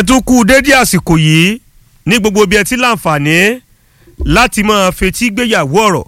ẹ tún kú dédé àsìkò yìí ní gbogbo bí ẹ ti láǹfààní láti máa fetí gbéyàwó ọ̀rọ̀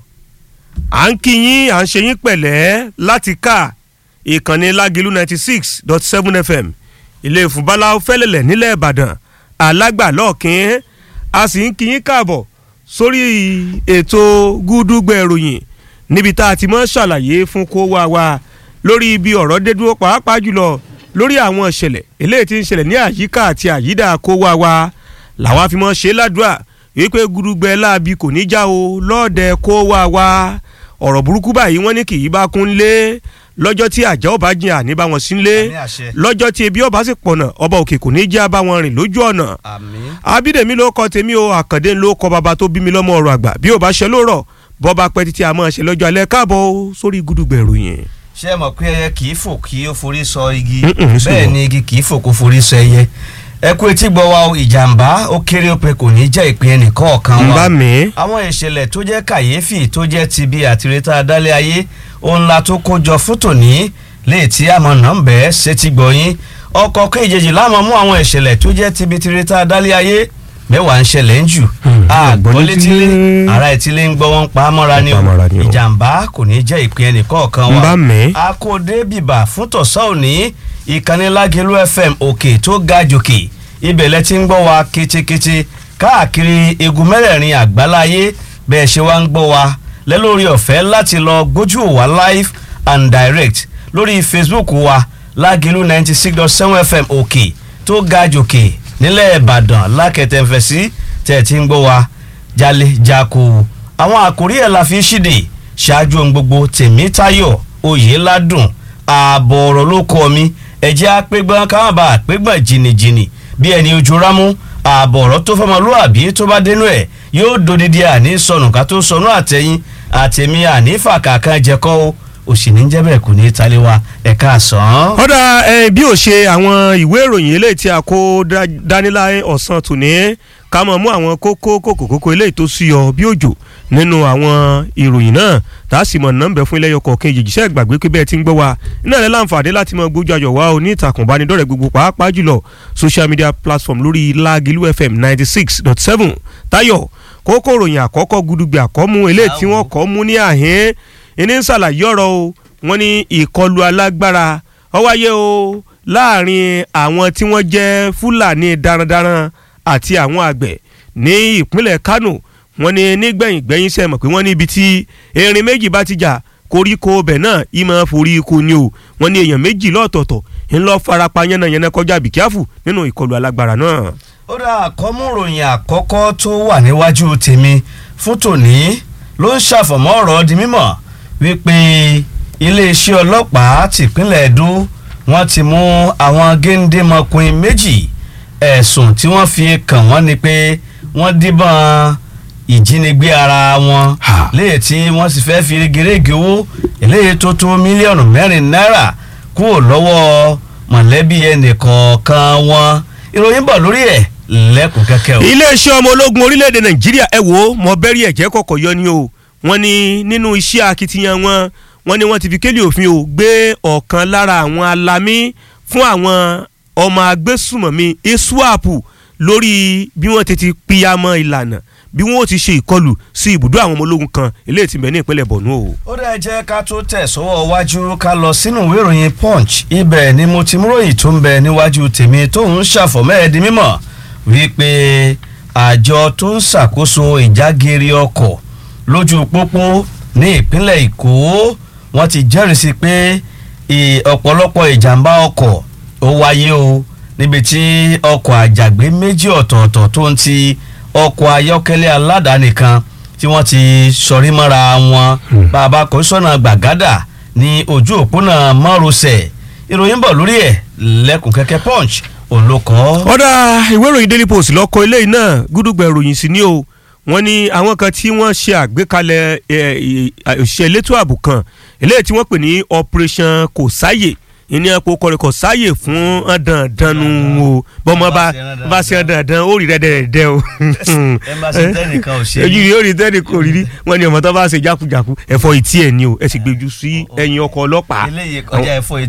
à ń kí yín à ń ṣe yín pẹ̀lẹ́ láti ká ìkànnì lágìlú ninety six dot seven fm ilé ìfúnbálá fẹ́lẹ̀lẹ̀ nílẹ̀ ìbàdàn alágbàlọ́ọ̀kín a sì ń kí yín káàbọ̀ sórí ètò gúdúgbẹ̀ ìròyìn níbi tá a ti mọ́ ṣàlàyé fún kó wá wa lórí ibi ọ̀rọ̀ dé dúró pàápàá jùlọ lórí àwọn ìṣẹ̀lẹ̀ eléyìí tí ń ṣẹlẹ̀ ní àyíká àti àyídà kó wá wa làwa fi mọ́ ṣe ládùúà wípé gúdúgbẹ̀ láabi kò ní já o lọ́ọ̀dẹ kó wá wa ọ̀rọ̀ burúkú báyìí wọ́n ní kì í bá kún lé lọ́jọ́ tí àjẹ́ ọba jìn àní bá wọn sí lé Àmín àṣẹ. lọ́jọ́ tí ebi ọba sì pọ̀nà ọba òkè kò ní já bá wọn rìn lójú ọ̀nà àmín. abídèmí ló kọ tèmi o àkàndé ló kọ bàbá tó bí mi lọ́mọ ọ̀rọ̀ àgbà bí ò bá ṣe lóòrọ̀ bọ́ba pẹ́ títí a máa ṣe lọ́jọ́ alẹ́ káàbọ̀ o sórí gúdúgbẹ̀ ìròyìn. ṣé ẹ mọ̀ pé ẹyẹ kì í fò kí ó forí sọ igi Mm-mm, sí bẹ́ẹ̀ wọn. ni igi kì í fò kó forí sọ ẹyẹ ẹ kú etí gbọ́ wa o, ìjàmbá ó kéré ó pé kò ní jẹ́ ìpín ẹnìkan ọ̀kan ń wa bá mi. àwọn ìṣẹ̀lẹ̀ tó jẹ́ kàyéfì tó jẹ́ ti bí àtìrẹ́tà dálé ayé ohun la tó kó jọ fún tòní léè tí àmọ́ nọ́ọ̀bẹ́ ṣètì gbọ̀yìn ọkọ̀ kéjèèjì láwọn mú àwọn ìṣẹ̀lẹ̀ tó jẹ́ ti bí tìrẹ́tà dálé ayé mẹ́wàá ń ṣẹlẹ̀ ń jù Hmm, àgbọ̀létílé àgbọ̀létílé. ara ìtílé ń gbọ́ wọn pa á mọ́ra ni Pa á mọ́ra ni o o. ìjàmbá kò ní jẹ́ ìpín ẹnìkan ọ̀kan ń wa bá mi. akóde bìbà fún tọ̀sán òní ìkànnì lágẹ̀lú fm òkè tó ga jòkè ibẹ̀ lẹ ti ń gbọ́ wa ketekete káàkiri egun mẹ́rẹ̀ẹ̀rin àgbáláyé bẹ́ẹ̀ ṣe wá ń gbọ́ wa lẹ́lórí ọ̀fẹ́ láti lọ gbójú wa live and direct lórí facebook wa lágẹ̀lú ninety six dot seven fm òkè tó ga jòkè nílẹ̀ ìbàdàn lákẹtẹ̀fẹ̀sí tẹ̀ ti ń gbọ́ wa jalè jako àwọn àkórí ẹ̀ la fi ṣíde ṣáájú ohun gbogbo tèmítayọ̀ oyèládùn ààbọ̀ ọ̀rọ̀ ló kọ́ mi ẹ̀jẹ̀ apẹ́gbọ́n káwọn bá apẹ́gbọ́n jìnnìjìnnì bí ẹni ojú rámú ààbọ̀ ọ̀rọ̀ tó fọmọlúàbí tó bá dénú ẹ̀ yóò dodidi àní sọnù ká tó sọnù àtẹ̀yìn àtẹ̀mí àní fàkàkàn jẹ́kọ́ o òsì ní jẹ́ bẹ́ẹ̀ kò ní í talé wa ẹ̀ka àsán. ọ̀dà ẹ, bí ó ṣe àwọn ìwé ìròyìn eléyìí tí a kó dá- dání láyé ọ̀sán tòní ká mọ̀ mú àwọn kókó kókó kókó eléyìí tó súyọ bí òjò nínú àwọn ìròyìn náà tá a sì mọ̀ nọ́mbẹ̀ fún ilé ọkọ̀ kejì jíṣẹ́ gbàgbé pé bẹ́ẹ̀ ti ń gbọ́ wa iná rẹ̀ láǹfààní láti mọ gbójú ayọ̀ wá o ní ìtàkùn ìbánidọ́rẹ̀ẹ́ gbogbo pàápàá jùlọ social media platform lórí Lágìlú FM ninety six dot seven Táyọ̀ kókó ìròyìn àkọ́kọ́ gudugbẹ̀ àkọ́mú eléyìí tí wọ́n kọ́ mú ní àhín ìní ń ṣàlàyé ọ̀rọ̀ o wọ́n ní ìkọlù alágbára ó wáyé o láàrin àwọn tí wọ́n jẹ́ fúlàní darandaran àti àwọn àgbẹ̀ ní ìpínlẹ̀ kánò wọ́n ní nígbẹ̀yìn gbẹ̀yìn sẹ́ mọ̀ pé wọ́n ní ibi tí erin méjì bá ti jà koríko ọbẹ̀ náà ìmọ̀ forí ikú ni o wọ́n ní èèyàn méjì lọ́tọ̀ọ̀tọ̀ ńlọ farapa yánnayànna kọjá bìkíáfù nínú ìkọlù alágbára náà. ó dá àkọ́múròyìn àkọ́kọ́ tó wà níwájú tèmi fún tòní ló ń ṣàfọ̀mọ́ ọ̀rọ̀ di mímọ̀ wípé iléeṣẹ́ ọlọ́pàá tìpínlẹ̀ Ẹdó wọ́n ti mú àwọn géńdémọkùnrin méjì ẹ̀sùn tí wọ́n fi kàn wọ́n ni pé wọ́n díbọ́n ìjínigbé ara wọn Ha. léyìí tí wọ́n sì fẹ́ fi gèrègè owó eléyìí tó tó mílíọ̀nù mẹ́rin náírà kúrò lọ́wọ́ mọ̀lẹ́bí ẹnìkọ̀ọ̀kan wọn ìròyìn bọ̀ lórí ẹ̀ lẹ́kùn kẹ́kẹ́ o. iléeṣẹ́ ọmọ ológun orílẹ̀-èdè nàìjíríà ẹ wò ó mọ bẹ́rí ẹ̀jẹ̀ kọ̀kọ̀ yọ ni o wọ́n ní nínú iṣẹ́ akitiyan wọn wọ́n ní wọ́n ti fi kélé òfin o gbé ọ̀kan lára àwọn alamí fún àwọn ọmọ agbésùmọ̀mí iswap lórí bí wọ́n ti ti píyàmọ́ ìlànà bí wọ́n ó ti ṣe ìkọlù sí ibùdó àwọn ọmọ ológun kan eléyìí tí ń bẹ ní ìpínlẹ̀ Borno o. ó dẹ́ jẹ́ ká tó tẹ̀ sọ́wọ́ wájú ká lọ sínú ìwé ìròyìn punch ibẹ̀ ni mo ti múròyìn tó ń bẹ níwájú tèmi tó ń ṣàfọ̀mọ́ ẹ̀ di mímọ̀ wípé àjọ tó ń ṣàkóso ìjágeere ọkọ̀ lójú pópó ní ìpínlẹ̀ èkó wọ́n ti jẹ́rìí sí pé ì- ọ̀pọ̀lọpọ̀ ìjàmbá ọkọ̀ ó wáyé o níbi tí ọkọ̀ àjàgbé méjì ọ̀tọ̀ọ̀tọ̀ tó ń ti ọkọ̀ ayọ́kẹ́lẹ́ aládàáni kan tí wọ́n ti sọrí mọ́ra wọn Hmm. bàbá kọ́sọ́nà gbàgádà ní ojú òpónà márosẹ̀ ìròyìn bọ̀ lórí ẹ̀ lẹ́kùn kẹ́kẹ́ punch òun ló kọ́. ọ̀dà ìwé ìròyìn daily post lọ́kọ̀ eléyìí náà gúdúgbẹ̀ ìròyìn sí ni o wọ́n ní àwọn kan tí wọ́n ṣe àgbékalẹ̀ ẹ, ẹ, òṣìṣẹ́ elétò ààbò kan eléyìí tí wọ́n pè ní operation kò sáyè ìní ẹ̀pọ̀ kọrin kò sáyè fún ọ̀dàndànù o bọ́mọ bá bá ṣe ọ̀dàndàn ó rí rẹ́dẹ̀rẹ́dẹ́ o. ẹ bá ṣe tẹ́nìkan ò ṣe ojú rí ó rí tẹ́nìkan ò rí rí wọ́n ní ọmọ tó bá ṣe jákujàku ẹ̀fọ́ ìtí ẹ̀ ni o ẹ sì gbèjú sí ẹ̀yìn ọkọ̀ ọlọ́pàá. eléyìí kọjá ẹ̀fọ́